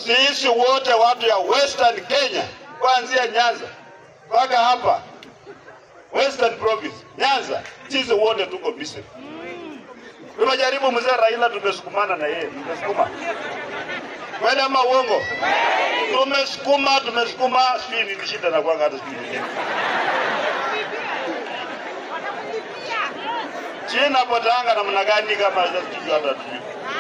Sisi wote watu ya Western Kenya, kuanzia Nyanza mpaka hapa Western Province, Nyanza, sisi wote tuko busy. Tumejaribu mzee Raila, tumesukumana na yeye, tumesukuma kweli ama uongo? Tumesukuma, tumesukuma, sijui ni shida na kwanga hata sijui ni nini. China potanga namna gani kama sijui hata sijui.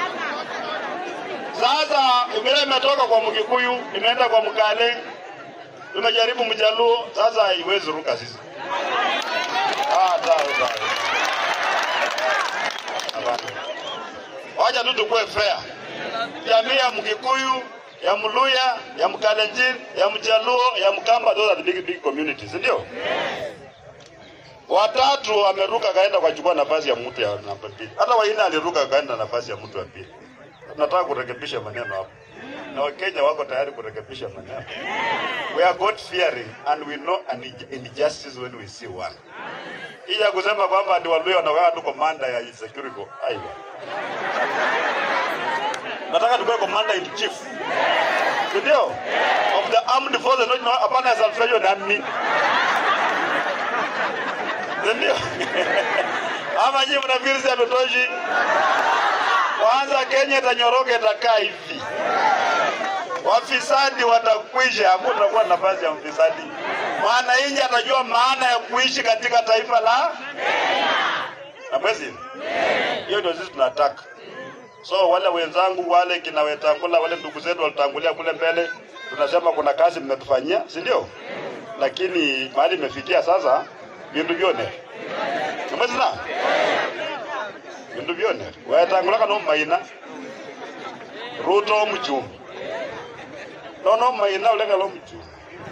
Sasa vile imetoka kwa Mkikuyu imeenda kwa Mkale, tumejaribu Mjaluo, sasa haiwezi ruka sisi. Ah, sawa sawa. Hapana. Wacha tu tukue fair. Jamii ya Mkikuyu, ya Mluya, ya Mkalenjin, ya Mjaluo, ya Mkamba, those are the big big communities, ndio? Watatu ameruka kaenda kuchukua nafasi ya mtu ya namba mbili. Hata Waina aliruka kaenda nafasi ya mtu wa pili. Tunataka kurekebisha maneno hapo, na Wakenya wako tayari kurekebisha maneno. We are God fearing and we know an injustice when we see one. Hii ya kusema kwamba ndio Waluya wanakaa tu komanda ya security, aiwa. Nataka tukue commander in chief, Si ndio? Of the armed forces, not no, hapana ya Salvation Army, Si ndio? Ama nyinyi mnafikiri si hatutoshi? Kwanza Kenya itanyoroka, itakaa hivi, wafisadi watakwisha, hakutakuwa nafasi ya mfisadi. Mwananchi atajua maana ya kuishi katika taifa la na mwezi. Hiyo ndio sisi tunataka. So wale wenzangu wale kina Wetangula wale ndugu zetu walitangulia kule mbele, tunasema kuna kazi mmetufanyia, si ndio? Lakini mahali imefikia sasa, bintu byone umezina bintu byone Wetangula kana maina Ruto mchumi nono maina ulenga lo mchumi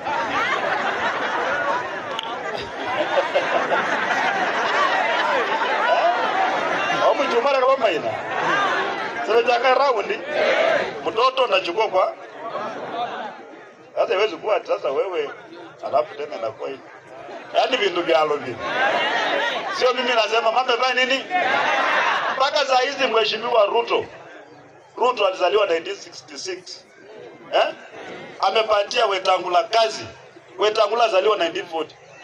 au mchumi ala kama maina sasa jaka raundi mtoto unachukua kwa sasa iwezi kuwa ati sasa wewe alafu tena inakuwa hivi yaani vindu vyalo vile sio mimi nasema mambo fanya nini mpaka saa hizi mheshimiwa Ruto Ruto alizaliwa 1966 eh? amepatia Wetangula kazi Wetangula azaliwa 1940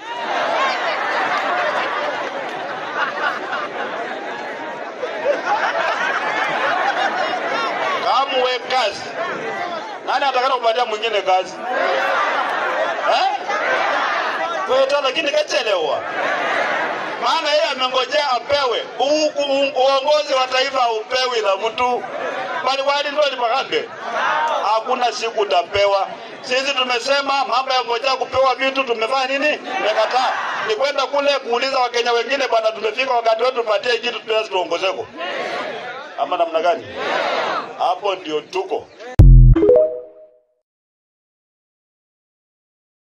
kamwe kazi nani atakana kupatia mwingine kazi eh? Weta lakini kachelewa maana yeye amengojea apewe U- u- uongozi wa taifa upewi na mtu bali wali ndio lipakambe hakuna siku utapewa sisi tumesema mambo ya ngojea kupewa vitu tumefanya nini tumekataa ni kwenda kule kuuliza wakenya wengine bwana tumefika wakati wetu tupatie kitu tunaweza tuongozeko ama namna gani hapo ndio tuko